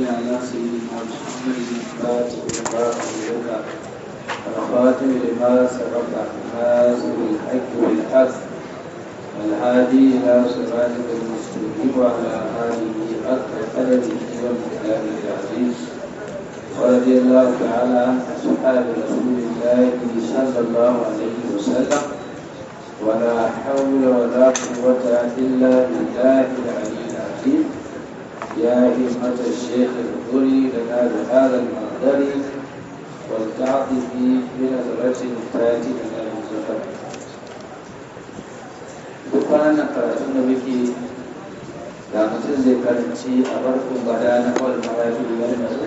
صل على سيدنا محمد الفاتح لما أغلق الخاتم لما سبق ناصر الحق بالحق والهادي إلى صراطك المستقيم وعلى آله حق قدره ومقداره العظيم ورضي الله تعالى عن أصحاب رسول الله صلى الله عليه وسلم ولا حول ولا قوة إلا بالله العلي العظيم يا همة الشيخ اغفري لنا بهذا المقدر والتعطف بنظرة تاتي لنا بالزفر dukkanin karatun da muke da mutum zai karanci a barkun bada na kawai marafi wani mazu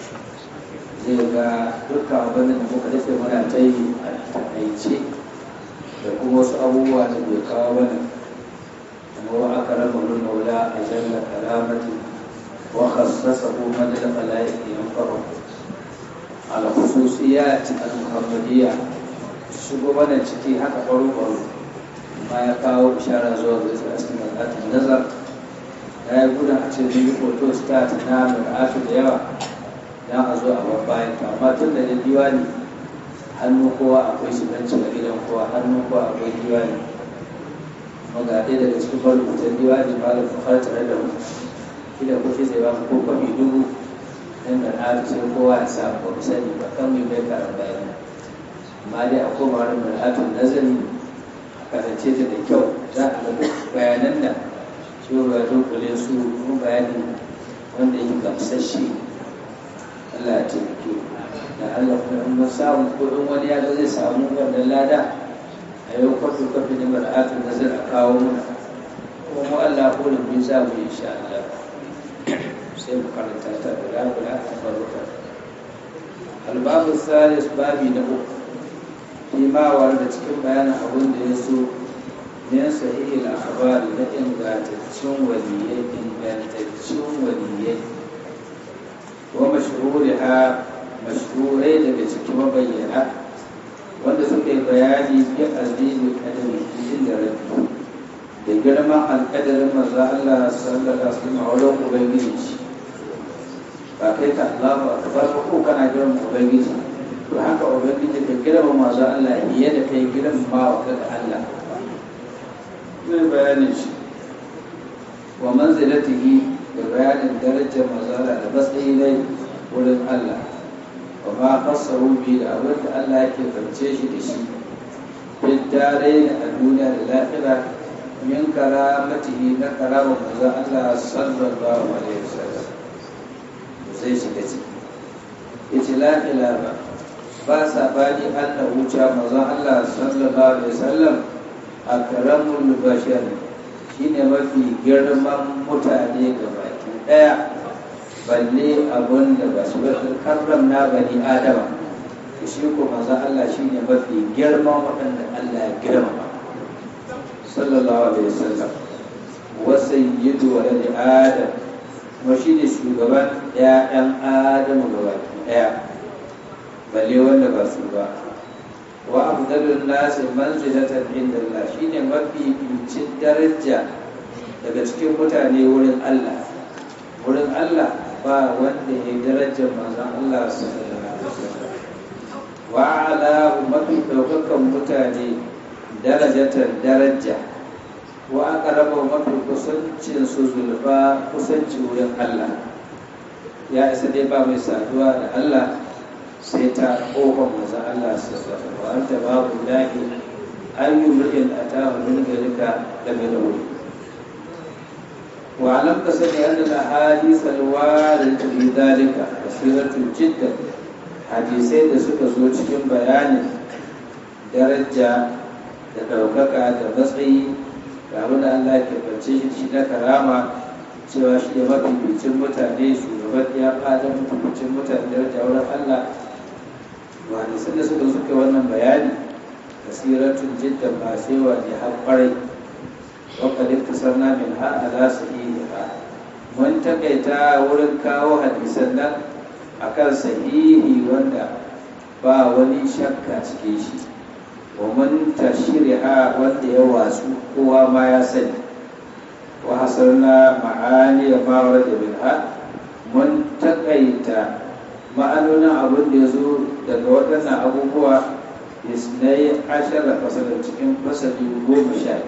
zai ga dukkan abin da muka dace muna ta yi a takaice da kuma wasu abubuwa da bai kawo mana kuma wa aka raba mun maula a jalla karamati wa khassasahu man al khalaiq yanfa'u al khususiyat al muhammadiyya shigo mana ciki haka baro baro ma ya kawo ishara zuwa ga isa cikin al'adun nazar ya yi gudun a ce mun yi hoto start na mai da yawa dan a zo a babbayan amma tun da diwani hannu kowa akwai shiganci a gidan kowa hannu kowa akwai diwani kuma ga ɗaya daga cikin marubutan diwani malam fafar tare da mu kila ko shi zai ba mu ko kwafi dubu dan da na sai kowa ya samu ba mu sani ba kan mu bai karan bayan amma dai a koma wani mar'atun nazari a kasance ta da kyau za a ga bayanan da shi ya dunkule su kuma bayani wanda yake gamsasshe Allah ya taimake da Allah kuma in mun samu ko in wani ya zai samu wannan lada a yau kwafi kwafi ne mar'atun nazar a kawo muna kuma mu Allah ko da mun samu insha Allah sai mu karanta ta guda guda a farko albabu salis babi na uku fi ma da cikin bayanin abin da ya so min sahihil akhbar na ingantaccen waliyai ingantaccen waliyai wa mashhuriha mashhurai daga cikin mabayyana wanda suka yi bayani bi azimi kadari inda rabbi da girman alƙadarin manzo Allah sallallahu alaihi wasallam a wurin ubangiji ba kai ka Allahu akbar ko kana girman ubangiji to haka ubangiji ka girman manzo Allah fiye da kai girman ma wa kaga Allah zai bayanin shi wa manzilatihi da bayanin darajar manzo Allah da matsayi ne wurin Allah wa ma fasahu bi da abin da Allah yake fance shi da shi fil darain a duniya da lahira min karamatihi na karama manzon Allah sallallahu alaihi wasallam zai shiga ciki yace la ilaha ba sa bani Allah wuce manzon Allah sallallahu alaihi wasallam akramul bashar shine mafi girman mutane gabaki daya balle abun da ba su karram na bani adama shi ko manzo Allah shine mafi girma waɗanda Allah ya girma sallallahu alaihi wasallam wa sayyidu walad adam kuma shine shugaban ƴaƴan adamu gabaki ɗaya balle wanda ba su ba wa afdalun nasi manzilatan inda Allah shine mafi bincin daraja daga cikin mutane wurin Allah wurin Allah ba wanda ya darajar manzon Allah sallallahu alaihi wasallam wa ala mafi daukakan mutane darajatan daraja wa aqraba mafi kusancin su zulfa kusanci wurin Allah ya isa dai ba mai saduwa da Allah sai ta kofar manzon Allah sallallahu alaihi wasallam wa anta babu lahi ayyu mri'in atahu min ghayrika lam yadawli واعلم كسني أن الأحاديث الواردة في ذلك كثيرة جدا حديثي da suka zo cikin bayanin daraja da ɗaukaka da matsayi ga abin da Allah ke bance shi shi na karama cewa shi ne mafificin mutane shugaban ya fada mafificin mutane daraja wurin Allah wa hadisan da suka suka wannan bayani kasiratun jiddan ba sai wa ne har kwarai وقد اختصرنا منها على صحيحها mun takaita wurin kawo hadisan nan akan sahihi wanda ba wani shakka cikin shi wa mun tashriha wanda ya wasu kowa ma ya sani wa hasarna ma'ani ma warada minha mun takaita ma'anonin abin da ya zo daga waɗannan abubuwa isnai ashara fasalin cikin fasali goma sha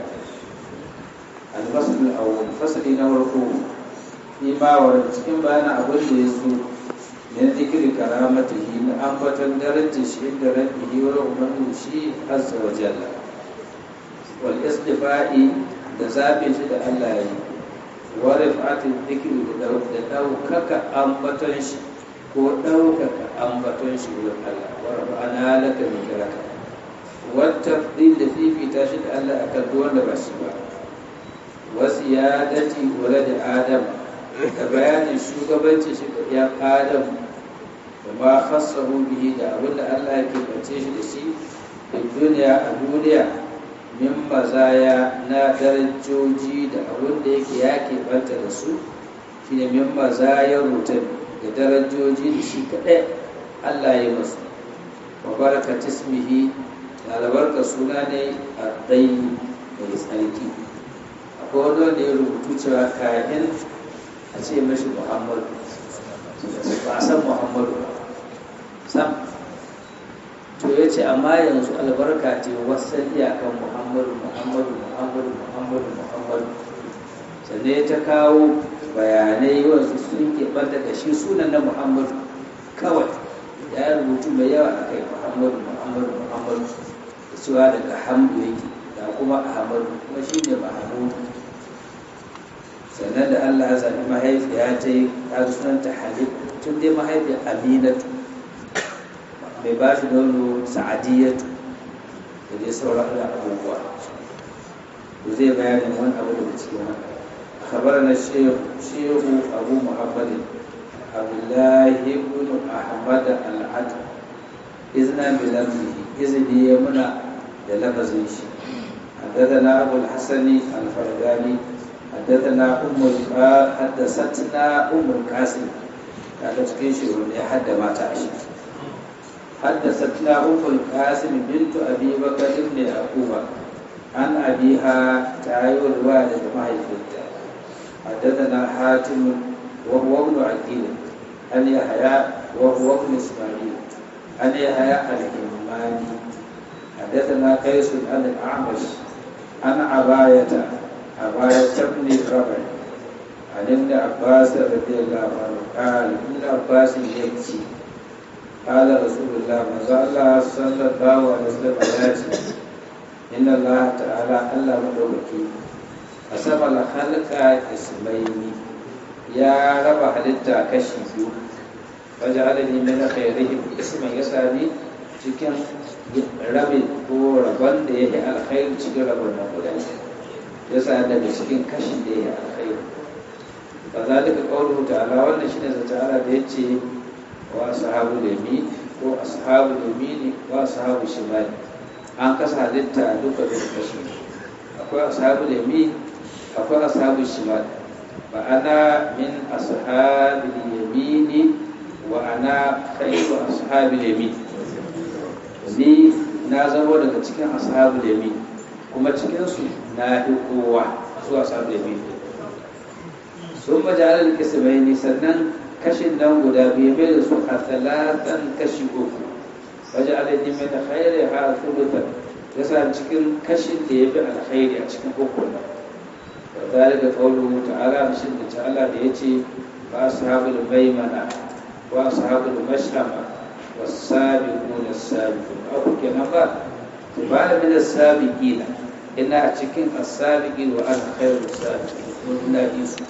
alfasalin awon fasali na farko imawar cikin bayanin abin da ya zo min zikiri karamatihi na ambatan darajar shi da rabbihi wa umarni shi azza wa jalla wal istifa'i da zaɓe shi da Allah ya yi wa rifatin zikiri da ɗaukaka ambaton shi ko ɗaukaka ambaton shi wurin Allah wa rafa'ana laka mikraka wata ɗin da fifita shi da Allah akan duk wanda ba shi ba wasu ya dace wala da Adam da bayanin shugabancin shi da ya Adam da ma khassahu bihi da abin da Allah ya keɓance shi da shi a duniya a duniya min mazaya na darajoji da abin da yake ya keɓanta da su shine min mazaya rutan da darajoji da shi kaɗai Allah ya masu wa baraka tismihi da albarka suna ne a ɗai mai tsarki akwai wani wanda ya rubutu cewa kayan a ce mashi muhammadu ba a san muhammadu ba sam to ya ce amma yanzu albarka ce wasan iyakan muhammadu muhammadu muhammadu muhammadu muhammadu sannan ya ta kawo bayanai wanzu sun keɓanta da shi sunan na muhammadu kawai ya rubutu mai yawa a kai muhammadu muhammadu muhammadu da cewa daga hamdu yake da kuma ahmadu kuma shi ne mahamudu sannan da allah ya zaɓi mahaifiya ta yi ta sunanta halif tun dai mahaifiyar aminatu mai ba shi nono sa'adiyatu da dai sauran abubuwa to zai bayanin wani abu daga cikin haka خبرنا الشيخ شيخ أبو محمد عبد الله بن أحمد العدل إذنا بلفظه إذن يمنع للفظه حدثنا أبو الحسن الفرداني حدثنا أم حدثتنا أم القاسم هذا تكين شيء حد ما تعيش حدثتنا أم القاسم بنت أبي بكر بن يعقوب عن أبيها تعاير الوالد معي في حدثنا حاتم وهو ابن عقيل عن يحيى وهو ابن اسماعيل عن يحيى الحماني حدثنا قيس عن الاعمش عن عباية عباية بن ربع عن ابن عباس رضي الله عنه قال ابن عباس يكفي قال رسول الله ما الله صلى الله عليه وسلم ياتي إن الله تعالى الله مدوكي asama la halka ismaini ya raba halitta kashi biyu waje alani min khairihim isman yasani cikin rabin ko rabon da yake alkhairi cikin rabon nan guda yasa daga cikin kashin da yake alkhairi fa zalika qawluhu ta'ala wannan shine zata ta'ala da yace wa ashabu yamin ko ashabu yamin wa ashabu shimali an kasa halitta duka da kashi akwai ashabu yamin akwai ashabu shimal ba ana min ashabil yamini wa ana khairu ashabil yamin ni na zama daga cikin ashabul yamin kuma cikin su na fi kowa su ashabul yamin sun majalar kismaini sannan kashin nan guda biyu mai da su a talatan kashi uku waje alaji mai da khairi ha thuluthan yasa cikin kashin da ya fi alkhairi a cikin uku nan وذلك قوله تعالى بشد تعالى ليتي وأصحاب الميمنة وأصحاب المشأمة والسابقون السابقون أو كنبا تبال من السابقين إن أتكين السابقين وأنا خير السابقين قلنا يسوع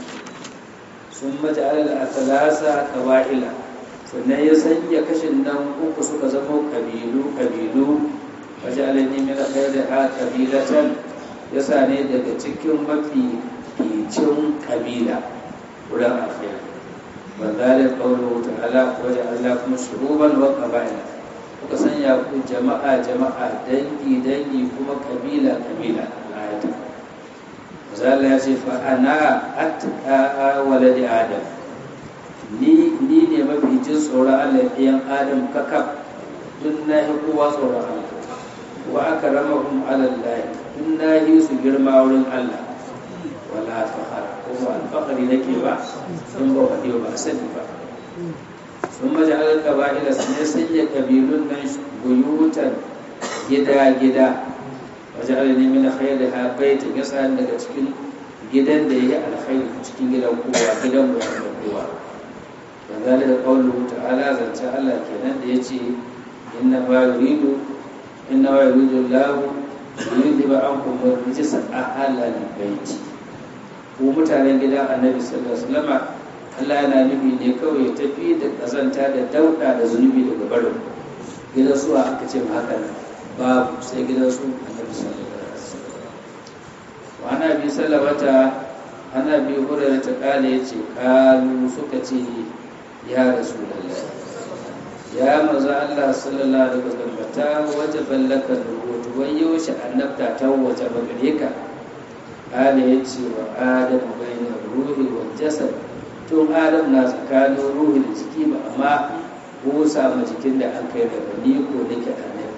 ثم جعل الأثلاثة قبائل sannan ya sanya kashin nan uku suka zama kabilu kabilu wajen min khairi ha kabilatan ya sa ne daga cikin mafi ficin kabila wurin alkhairi wa zalika qawluhu ta'ala wa ja'alna kum shuruban wa qaba'ila kuka sanya ku jama'a jama'a dangi dangi kuma kabila kabila ayata zalla ya ce fa ana atqa waladi adam ni ni ne mafi jin tsoron Allah ɗayan adam kakaf duk na yi kowa tsoron Allah wa aka rama kuma alallahi in na yi su girma wurin Allah wala fahar kuma alfahari faɗi nake ba in ba faɗi ba sani ba sun maji alƙaba'ila su ne sanya ƙabilun nan buyutan gida-gida waje alini min khairi ha baita gasa daga cikin gidan da ya yi alkhairi cikin gidan kowa gidan mu da kowa wa zalika qawluhu ta'ala zance Allah kenan da yace inna ma yuridu inna ma yuridu Allah yuridu ankum rijsa ahlal baiti ku mutanen gidan Annabi sallallahu alaihi wasallam Allah yana nufi ne kawai ya tafi da kazanta da dauda da zunubi daga barin gidan su aka ce ma haka babu sai gidan su Annabi sallallahu alaihi wasallam wa ana bi sallamata ana bi hurairar ta kala yace kalu suka ce ya rasulallah ya maza Allah sallallahu alaihi wasallam ta waje ballaka rubutu wai yaushe annabta ta waje ba gare ka ala yace wa adam bayna ruhi wa jasad tun adam na tsakanin ruhi da jiki ba amma busa ma jikin da an kai daga ni ko nake annabi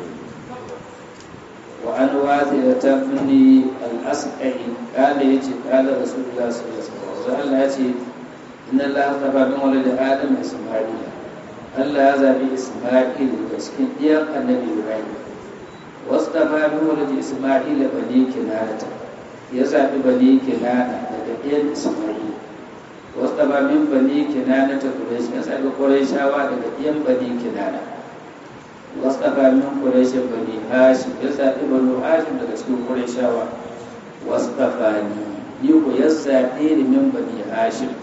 wa an wata da tabni al-asqai kala yace kala rasulullah sallallahu alaihi wasallam Allah yace inna Allah tafa min walad Adam Isma'il Allah ya zabi Isma'il daga cikin ɗiyan Annabi Ibrahim wasu tafa min walad Isma'il bani Kinana ya zabi bani Kinana daga ɗiyan Isma'il wasu tafa min bani Kinana ta Quraysh ya zabi Qurayshawa daga ɗiyan bani Kinana wasu tafa min Quraysh bani Hashim ya zabi bani Hashim daga cikin Qurayshawa wasu tafa ni ni ko ya zaɓe ni min bani Hashim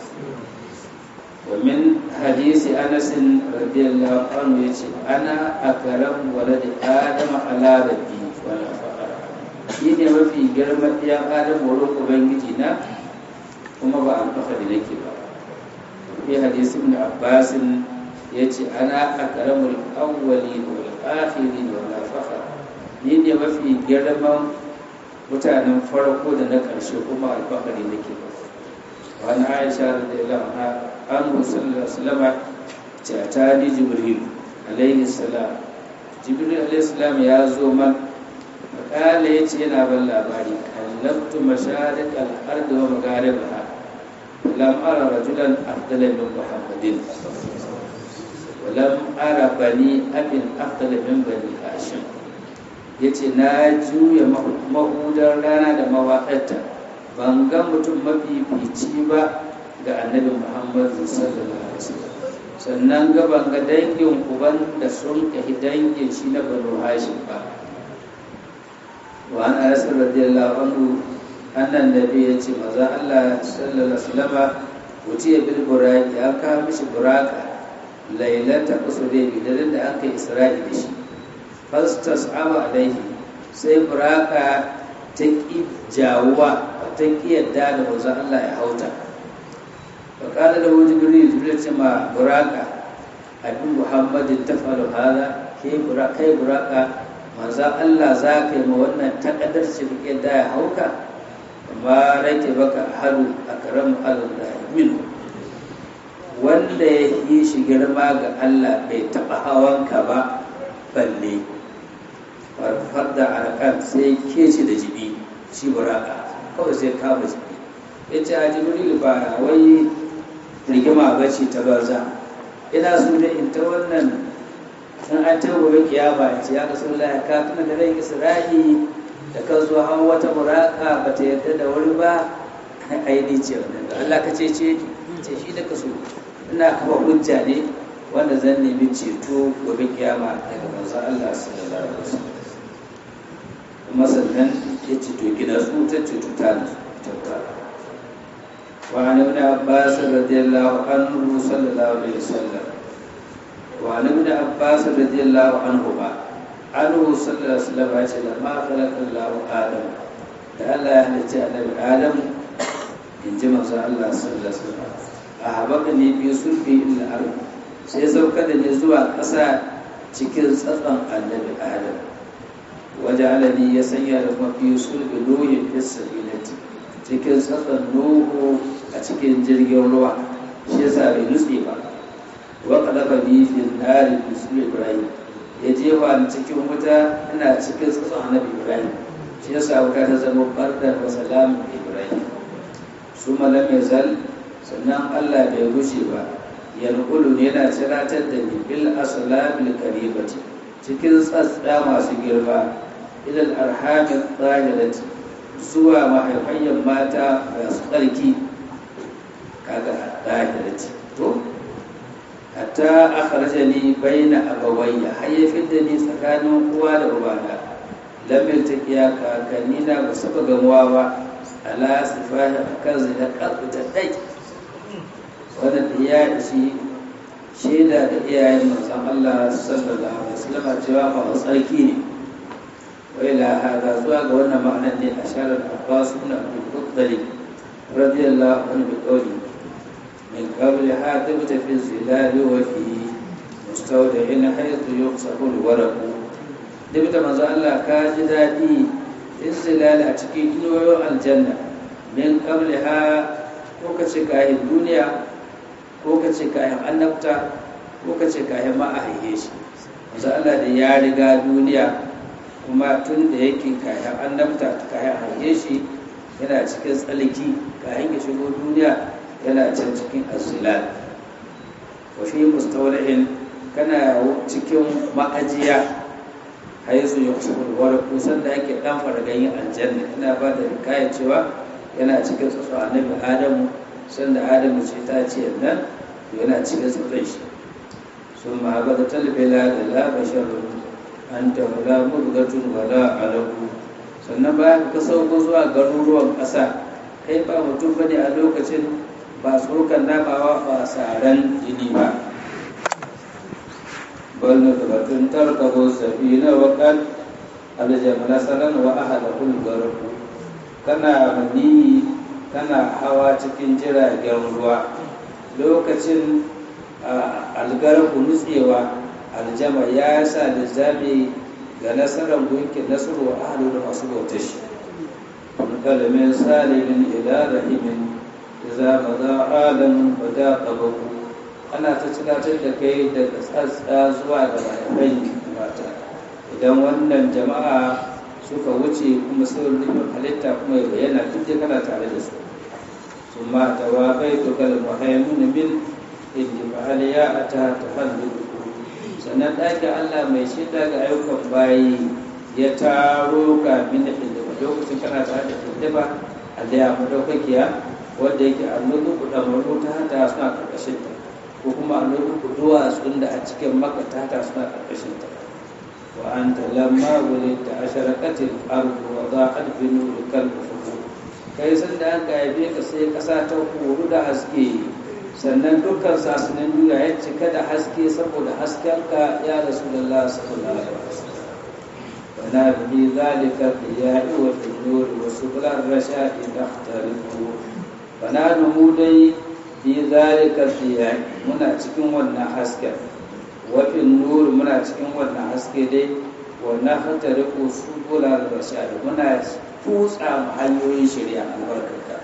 ومن حديث أنس رضي الله عنه يتي أنا أكرم ولد آدم على ربي ولا فقر shine mafi girman ɗiyan adam wurin ubangiji na kuma ba alfahari nake ba fi hadisi ibn abbas ya ce ana akramul awwali wal akhiri wal fakhar ni ne mafi girman mutanen farko da na ƙarshe kuma alfahari nake ba wani aisha radiyallahu anha anhu sallallahu alaihi wasallam ta tani jibril alaihi salam jibril alaihi salam ya zo man makala yace yana ban labari kallabtu masharik al-ardi wa magharibaha lam ara rajulan afdala min muhammadin wa lam ara bani abin afdala min bani hashim yace na juya mahudar rana da mawaƙarta ban ga mutum mafifici ba ga annabi muhammadu sallallahu alaihi wasallam sannan ga ban ga dangin uban da sun kahi dangin shi na banu hashim ba wa an anas radiyallahu anhu annan nabi ya ce maza Allah sallallahu alaihi wasallam wuce bil buraki ya kawo mishi buraka lailata usudai bidarin da aka isra'i da shi fastas aba alaihi sai buraka ta ƙi jawuwa ta ƙi yadda da manzon Allah ya hauta wa qala lahu jibril jibril ce ma buraka abin muhammadin tafalu hada ke buraka kai buraka manzon Allah za ka yi ma wannan takaddar ce ka yadda ya hauka amma rake baka haru akramu Allah min wanda ya yi shi girma ga Allah bai taɓa hawanka ba balle farfar da arakan sai ke ce da jibi shi buraka kawai sai kama jibi ya ce a jibril ba wai rigima ba ce ta banza ina so da in ta wannan in an ta gobe kiyama ya ce ya ga sun laya ka tuna da rai isra'i da kan zo hawan wata buraka ba ta yarda da wuri ba aini ce wannan da Allah ka ce ce ce shi da ka so ina kafa hujja ne wanda zan nemi ceto gobe kiyama daga manzon Allah sallallahu alaihi wasallam kuma sannan ya ce to gina su ta ce to ta ta wa an ibn abbas radiyallahu anhu sallallahu alaihi wasallam wa an ibn abbas radiyallahu anhu ba anhu sallallahu alaihi wasallam ya ce lamma khalaqa Allah adam da Allah ya halicci annabi adam in ji manzo Allah sallallahu alaihi wasallam a habaka ne biyu sulfi illa ardh sai sauka da ne zuwa ƙasa cikin tsatson annabi adam waje alani ya sanya da mafi sulbi nuhin fisabilati cikin tsatson nuhu a cikin jirgin ruwa shi yasa bai nutse ba wa qadafa bi fil nari bisul ibrahim ya jefa ni cikin wuta ina cikin tsatson annabi ibrahim shi yasa wuta ta zama bardar wa salamun ibrahim su malam ya zal sannan Allah bai gushe ba yanqulu ne yana ciratar da ni bil aslabil karibati cikin tsatsa masu girma ilal arhamin tsahirati zuwa mahaifayyar mata masu tsarki kaga tsahirati to hatta akhrajani baina abawayya har ya fidda ni tsakanin uwa da ubana lam yaltaqiya kakanni na ba saba gamuwa ba ala sifahi akan zina da dai wannan ya ishi shaida da iyayen manzon Allah sallallahu alaihi wasallam cewa ba tsarki ne wa ila hada zuwa ga wannan ma'anar ne asharar Abbas ibn Abdul Muttalib radiyallahu anhu bi qawli من قبل حاتبت في الزلال وفي مستودع حيث يقصف الورق دبت manzo Allah ka ji daɗi izilal a cikin inuwayo aljanna min qabliha ko ka ce kayan duniya ko ka ce kayan annabta ko ka ce kayan ma a haihe shi manzo Allah da ya riga duniya kuma tun da yake kayan annabta kayan haihe shi yana cikin tsalki kayan ya shigo duniya yana can cikin asilal wa fi mustawla'in kana cikin ma'ajiya haizu ya kusa wani kusan da ake dan fargayin aljanna ina ba da kaya cewa yana cikin tsatsu annabi adamu sanda adamu ce ta ce nan yana cikin tsatsun shi sun ma'aba da talbila da la basharun an ta wala murgatun wala alaku sannan bayan ka sauko zuwa garuruwan ƙasa kai ba mutum bane a lokacin ba tsokan nabawa ba saran jini ba bal na tubatun tarkabo safina wa kan aljamala salan wa ahalahul garku kana mani kana hawa cikin jiragen ruwa lokacin algarku nutsewa aljama ya sa da zame ga nasarar gunkin nasaru wa ahalu da masu bautar shi kalmin salimin ila rahimin iza maza alamun bada ƙabaku ana ta tunatar da kai daga tsatsa zuwa ga mahaifai mata idan wannan jama'a suka wuce kuma saurin nufin halitta kuma ya bayyana duk da kana tare da su sun ma ta wa bai tukal muhaimun min inda fa'al ya a ta tahallu sannan ɗakin allah mai shida ga ayyukan bayi ya taro kafin da inda lokacin kana tare da inda Allah ya madaukakiya wanda yake annobi ku da maro ta hata suna karkashin ta ko kuma annobi ku duwatsun da a cikin maka ta hata suna karkashin ta wa anta lamma wulidta asharaqatil ardu wa daqat bi nurikal ufuq kai san da aka haife ka sai kasa ta horo da haske sannan dukkan sasunan duniya ya cika da haske saboda haskenka ya rasulullah sallallahu alaihi wasallam wana bi zalika qiya'i wa nur wa subul ar-rashad tahtariqu wana mu dai bi zalika qiya'i muna cikin wannan hasken wa nur muna cikin wannan haske dai wa nahtariqu subul ar-rashad muna tutsa hanyoyin shari'a albarkata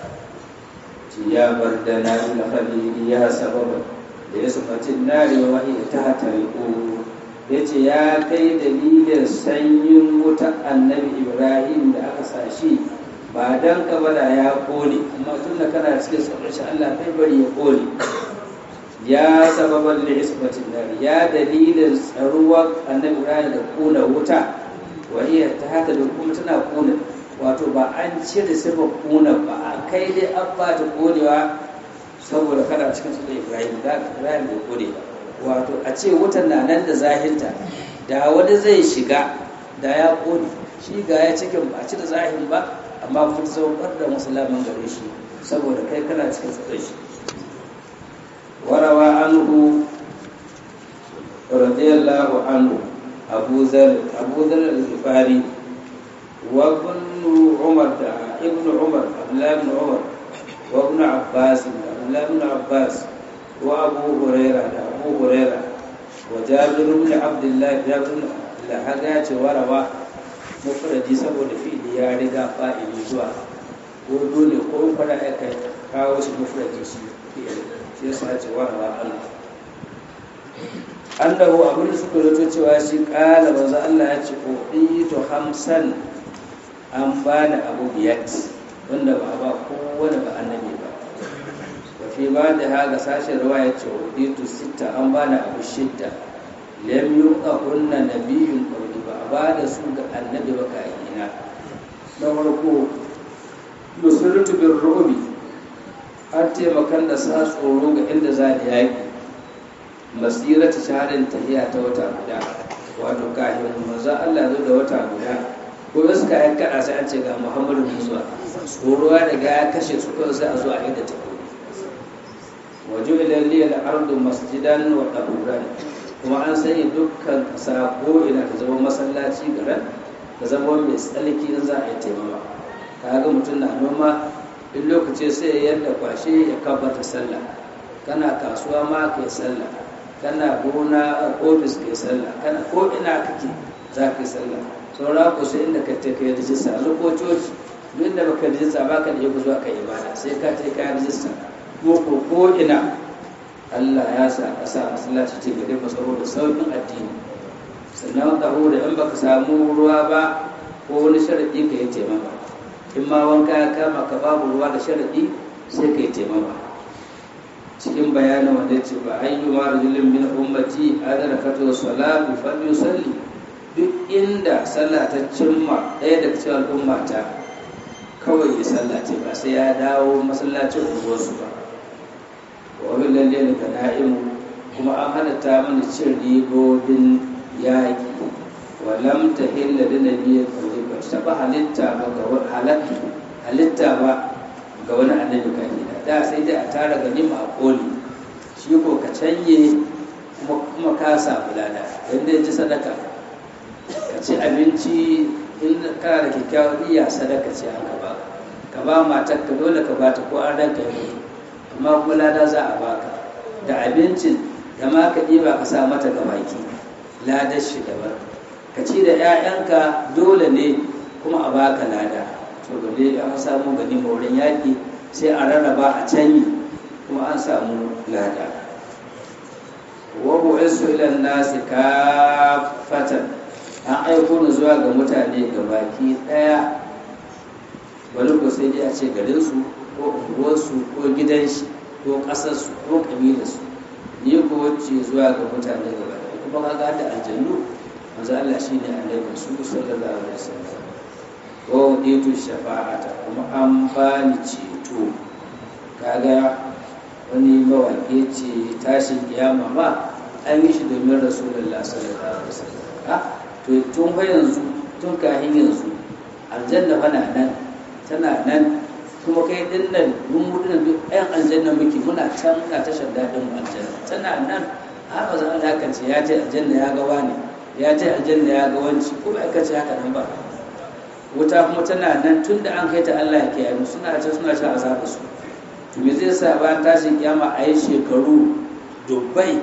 ya bar da na khalili ya sababa da ya sabatin nari wa wahi ta tariqu yace ya kai dalilin sanyin wuta annabi ibrahim da aka sashi ba dan ka bada ya kone amma tun da kana cikin tsoron shi Allah kai bari ya kone ya sababan da isbatin nari ya dalilin tsaruwar annabi ibrahim da kona wuta wa hiya ta hata da kuma tana kona wato ba an cire sifar kuna ba a kai dai an ba ta kodewa saboda kana cikin su da ibrahim da ibrahim bai kode ba wato a ce wutan na nan da zahinta da wani zai shiga da ya kode shi ga ya cikin ba a ci da zahin ba amma kun saukar da musulman gare shi saboda kai kana cikin su da shi warawa anhu radiyallahu anhu abu zar abu zar al-ghifari وابن عمر ابن عمر عبد الله بن عمر وابن عباس عبد الله بن عباس وابو هريره ابو هريره وجابر بن عبد الله جابر بن الله هذا ya ce warawa mufradi saboda fi'li ya riga fa'ili zuwa ko dole ko fara aka kawo shi mufradi shi fi'li shi yasa ya ce warawa Allah annahu abin da suka rato cewa shi kala manzo Allah ya ce to hamsan an ba da abu biyat wanda ba ba kowane ba annabi ba ba da haga sashen ruwa ya ce huditu sita an ba da abu shidda lam yuqa kunna nabiyyun qawli ba a ba da su ga annabi ba ka ina na farko nusratu bir rubi an taimakan da sa tsoro ga inda za da yaki masirata shaharin tahiya ta wata guda wato kafin manzo Allah zo da wata guda ko suka yi kada sai an ce ga Muhammadu Musa tsoro ya riga ya kashe su kawai sai a zo a inda ta waje ilalli al'ardu masjidan wa ɗaruran kuma an sanya dukkan ƙasa ko ina ta zama masallaci garan ta zama mai tsalki in za a yi taimama kaga mutum na noma in lokaci sai ya yadda kwashe ya kabata sallah kana kasuwa ma ka yi sallah kana gona ofis ka yi sallah kana ko ina kake za ka yi sallah saura ku sai inda ka ta kai rijista zo ko coci duk da baka rijista ba ka da yau zuwa ka ibada sai ka ce ka rijista ko ko ko ina Allah ya sa a sa masallaci ce gare mu saboda sauƙin addini sannan ka da in baka samu ruwa ba ko wani sharadi ka yi taimama in ma wanka ya kama ka babu ruwa da sharadi sai ka yi taimama cikin bayanin wanda ce ba ayyu ma rajulin min ummati adrakatu salatu falyusalli duk inda sallah ta cimma ɗaya daga cikin al'ummata kawai ya sallace ba sai ya dawo masallacin unguwarsu ba wa wani lalle da na'imu kuma an halatta mana cin ribobin yaƙi wa lam ta hilla da nabiya kawai ba ta taɓa halitta ba ga wani halitta ba ga wani annabi kafina da sai dai a tara ganima a koli shi ko ka canye kuma ka samu lada yadda ya ji sadaka ka ci abinci in kana da kyakkyawar iya sadaka ce an ka ba ka ba matar ka dole ka bata ko an ranka yi amma kuma lada za a baka da abincin da ma ka ɗiba ka sa mata ga baki ladar shi daban ka ci da 'ya'yanka dole ne kuma a baka lada to gale an samu gani wurin yaƙi sai a rarraba a canyi kuma an samu lada wa bu'isu ila nasi kafatan an aiko ni zuwa ga mutane ga baki ɗaya wani ko sai dai a ce garinsu ko unguwarsu ko gidanshi ko ƙasarsu ko ƙabilarsu ni ko wacce zuwa ga mutane ga baki kuma ka ga da aljannu manzo Allah shine annabi su sallallahu alaihi wasallam wa uditu shafa'ata kuma an bani ceto kaga wani mawaƙi ce tashin kiyama ma an yi shi domin rasulullah sallallahu alaihi wasallam to tun fa yanzu tun kahin yanzu aljanna fa na nan tana nan kuma kai din nan mun mutu nan duk ɗayan aljanna muke muna can muna tashar daɗin mu aljanna tana nan har ba za a haka ce ya ce aljanna ya ga wani ya ce aljanna ya ga wanci ko ba aka ce haka nan ba wuta kuma tana nan tun da an kai ta Allah ya kiyaye mu suna can suna sha azaba su to me zai sa bayan tashin kiyama a yi shekaru dubbai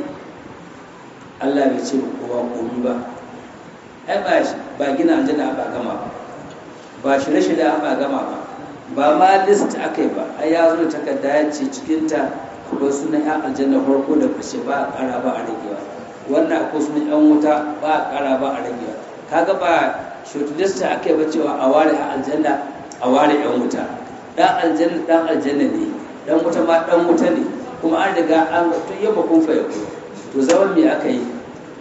Allah bai ce kowa komi ba ai ba ba gina aljanna ba gama ba ba shirye-shirye ba gama ba ba ma list aka yi ba ai ya zo takarda ya ce cikinta akwai sunan yan aljanna farko da ƙarshe ba a ƙara ba a ragewa wannan akwai sunan yan wuta ba a ƙara ba a ragewa kaga ba shortlist aka yi ba cewa a ware yan aljanna a ware yan wuta dan aljanna dan aljanna ne dan wuta ma dan wuta ne kuma an riga an tun yamma kun fa to zaman me aka yi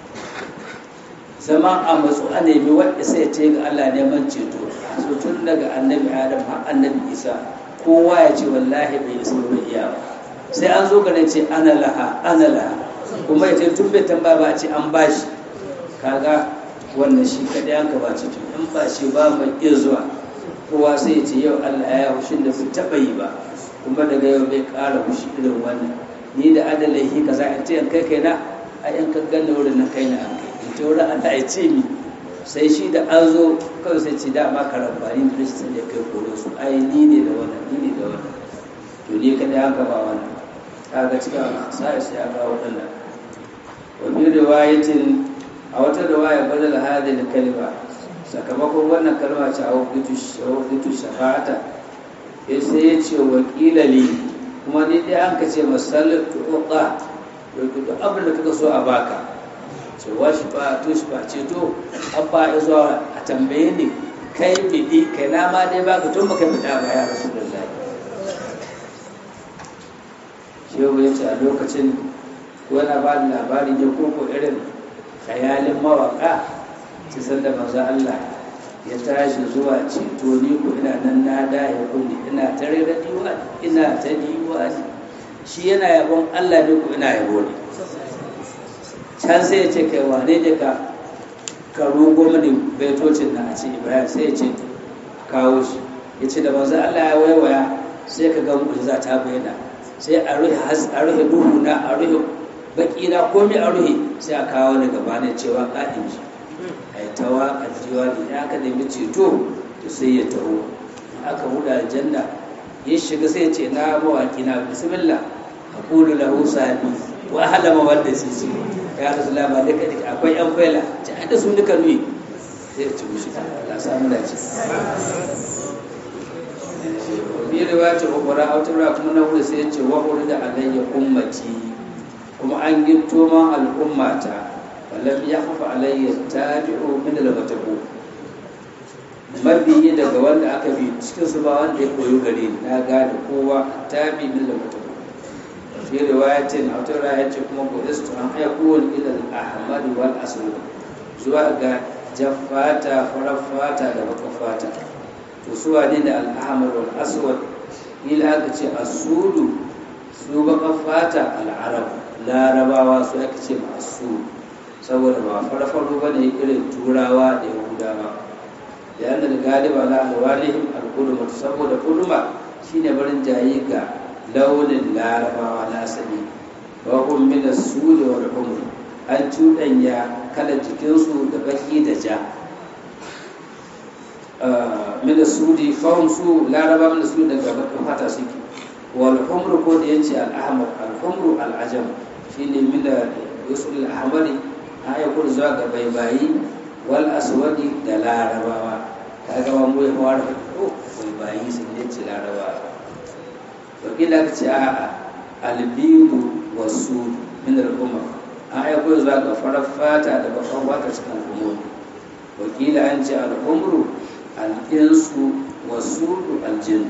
zama a matsu a nemi wadda sai ce ga Allah neman ceto so tun daga annabi adam har annabi isa kowa ya ce wallahi bai isa ba iya ba sai an zo gane ce ana laha ana laha kuma ya ce tun bai tambaya ba a ce an bashi kaga wannan shi kadai an ka ba ceto in ba shi ba mai iya zuwa kowa sai ya ce yau Allah ya hushin da bai taɓa yi ba kuma daga yau bai ƙara hushi irin wannan ni da adalai kaza in ce kai kaina a yan kan ganna wurin na kaina an kai ta wurin Allah ya ce mi sai shi da an zo kawai sai ce dama karambani da shi sai ya kai koro su ai ni ne da wannan ni ne da wannan to ni kada ya gaba wannan kaga cikin sai sai ya ga wannan wa bi riwayatin a wata riwaya badal hadhihi kalma sakamakon wannan kalma ce a wuqitu shafa'ata sai ya ce wa li kuma ni dai an ka ce masallatu uqa duk abin da kaga so a baka cewa shi ba to shi ba ceto an ba ya zuwa a tambaye ni kai bidi kai na ma dai baka tun baka bida ba ya rasulullahi shi shehu ya ce a lokacin wani ba da labari ne ko ko irin khayalin mawaka ci sanda manzo Allah ya tashi zuwa ceto ni ko ina nan na da ya kulli ina ta rera diwa ina ta diwa shi yana yabon Allah ne ko ina yabo ne can sai ya ce kai wane ne ka ka rogo mani baitocin na a ce Ibrahim sai ya ce kawo shi ya ce da manzo Allah ya waiwaya sai ka ga mu'jiza ta bayyana sai a ruhe a ruhe duhu na a ruhe baki na komai a ruhe sai a kawo ni gaba ne cewa ƙa'in shi ai ta waƙa jiwa da ya aka nemi ceto to sai ya taho aka huda aljanna ya shiga sai ce na mawaƙi na bismillah a kulu lahu sabi wa halama wanda sisi ya rasu lama duka duka akwai yan faila ci da su duka nuyi sai ya ci mushi Allah samu dace bi riwayat ukhra aw tura kuma na wuri sai ya ce wa urida alayya ummati kuma an gitto man al'ummata walam yakhfa alayya tabi'u min al-matabu mabiyi daga wanda aka bi cikin su ba wanda ya koyo gare ni na gane kowa tabi min al-matabu fi riwayatin aw tura ya ce kuma qadistu an yakun ila al-ahmad wal aswad zuwa ga jaffata farafata da bakafata to su wane da al'amar wal aswad ila aka ce asudu su baka fata al'arab larabawa su aka ce masu saboda ba farfaru ba ne irin turawa da yahudawa da yana da galiba na alwalihim al'uduma saboda uduma shine barin jayi ga launin larabawa na asali wa kun min as-sudi wal humr an cuɗanya kalar jikinsu da baki da ja min sudi fahim su laraba min su daga bakin fata suke wal humru ko da yace al ahmar al humru al ajam shine min da yusul al ahmari aya ko zuwa ga baibayi wal aswadi da larabawa kaga ba mu ya fara ko baibayi sun yace larabawa wakila ka ce a al bidu wasu min al umar aya ko zuwa ga farar fata da bakan fata cikin al'ummomi wakila an ce al humru al'insu wasu aljin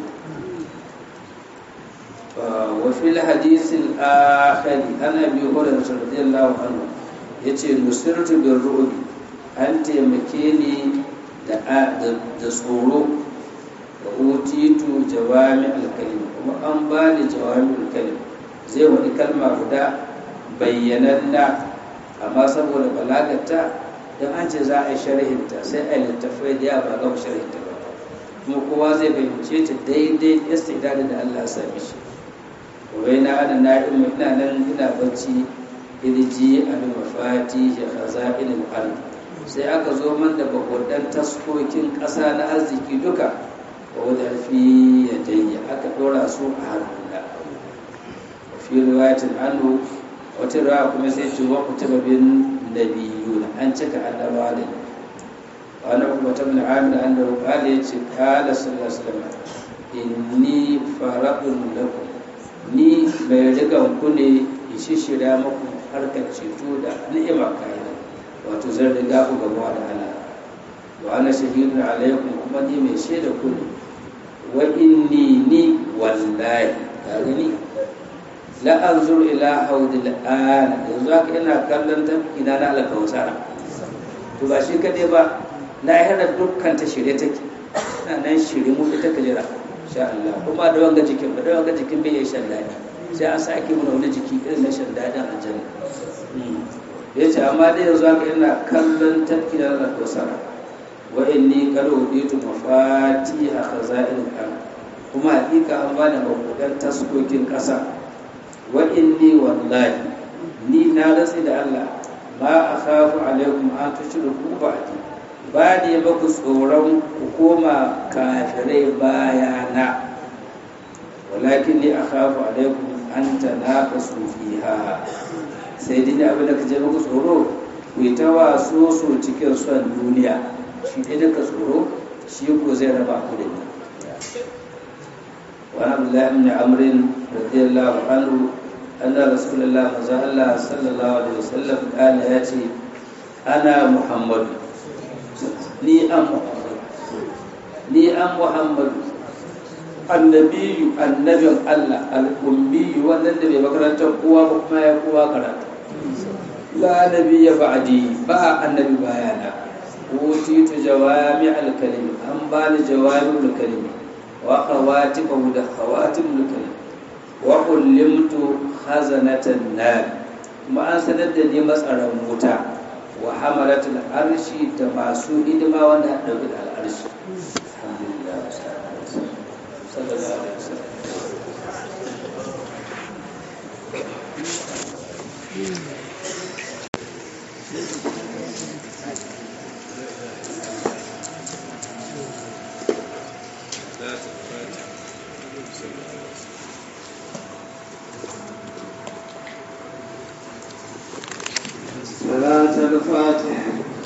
wafi hadisin akhari ana biyu hodar radiyallahu anhu ya ce nusirtu bin ru'ubi an taimake ni da tsoro da utitu jawami alkalim kuma an ba ni jawami alkalim zai wani kalma guda bayyananna amma saboda balagata don an ce za a yi sharhinta sai a littafai da yawa ba gama sharhinta ba kuma kowa zai fahimce ta daidai istidadin da Allah sami shi wai na ana na'im ina nan ina bacci irji a bi mafati ya kaza ilil ard sai aka zo man da bakodan taskokin ƙasa na arziki duka wa wadda fi ya dayya aka ɗora su a hannuna fi riwayatin anhu wata rawa kuma sai ce wa kutuba bin nabiyuna an cika annabawa da wani kuma ta bin amir an da rukali ya ce kala sallallahu alaihi wasallam inni faradun lakum ni mai rigan ku ne ishi shirya muku harkar ceto da ni'ima kayan wato zan riga ku gamuwa da Allah wa ana shahidun alaikum kuma ni mai shaida ku ne wa inni ni wallahi ka gani la anzur ila haudil ana yanzu haka ina kallon tafki na na alkawsara to ba shi kadai ba lahira dukkan ta shirye take ina nan shirye mu ita ka jira insha Allah kuma da wanga jikin ba da wanga jikin bai yi shan dadi sai an sake mu wani jiki irin na shan dadin aljanna ya ce amma dai yanzu haka ina kallon tafki na alkawsara wa inni qad uditu mafatiha khaza'il al kuma hakika an bani mabudan taskokin kasa wa inni wallahi ni na ratsi da Allah ma akhafu alaikum an tushriku ba'di ba da ba ku tsoron ku koma kafirai bayana walakin ni akhafu alaikum an tanaqasu fiha sai dai abin da kaje muku tsoro ku yi ta waso so cikin son duniya shi dai daga tsoro shi ko zai raba ku da ni wa abdullahi ibn amr radiyallahu anhu أن رسول الله مزا الله صلى الله عليه وسلم قال ياتي أنا محمد ni an muhammad ni an muhammad annabiyu annabin Allah al'ummiyu wannan da bai makarantar kowa ba kuma ya kowa karatu la nabiyya ba'di ba annabi bayana utitu jawami al-kalim an bani jawami al-kalim wa khawatimu da khawatim al-kalim wa ullimtu khazanatan nar kuma an sanar da ni matsaran wuta wa hamalatul arshi da masu hidima wanda a ɗauki da al'arshi